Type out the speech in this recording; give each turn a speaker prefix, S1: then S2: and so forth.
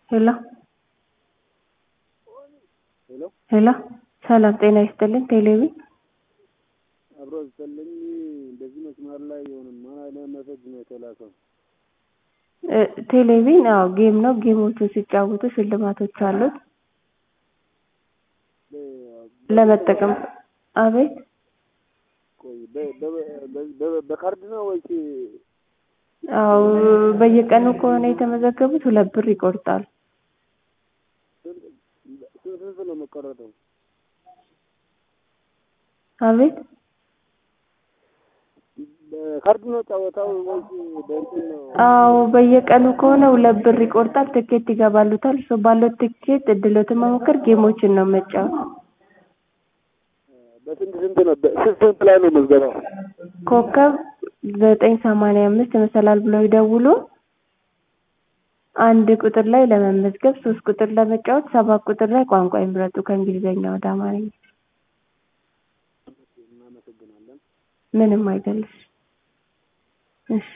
S1: ሄሎ
S2: ሄሎ
S1: ሄሎ ሰላም ጤና ይስጥልን ቴሌቪ
S2: አብሮ ይስጥልኝ። እንደዚህ መስመር ላይ የሆነ ማን አይነት መሰጅ ነው የተላከው?
S1: እ ቴሌቪዥን አዎ ጌም ነው ጌሞቹን ሲጫወቱ ሽልማቶች አሉት ለመጠቀም አቤት
S2: ቆይ በ- በ- በ- በ- በካርድ ነው ወይስ
S1: አዎ በየቀኑ ከሆነ የተመዘገቡት ሁለት ብር ይቆርጣል
S2: ስንት ስንት ነው የሚቆረጠው?
S1: አቤት
S2: በካርድ ነው ጨዋታው ወይስ በእንትን ነው?
S1: አዎ በየቀኑ ከሆነ ሁለት ብር ይቆርጣል ትኬት ይገባሉታል እሱ ባለው ትኬት እድሎትን መሞከር ጌሞችን ነው መጫወት
S2: በስንት ስንት ነው? በስንት ስንት ላይ ነው ምዝገባው?
S1: ኮከብ ዘጠኝ ሰማንያ አምስት መሰላል ብለው ይደውሉ አንድ ቁጥር ላይ ለመመዝገብ ሶስት ቁጥር ለመጫወት ሰባት ቁጥር ላይ ቋንቋ ይምረጡ ከእንግሊዝኛ ወደ አማርኛ
S2: እናመሰግናለን።
S1: ምንም አይደለሽ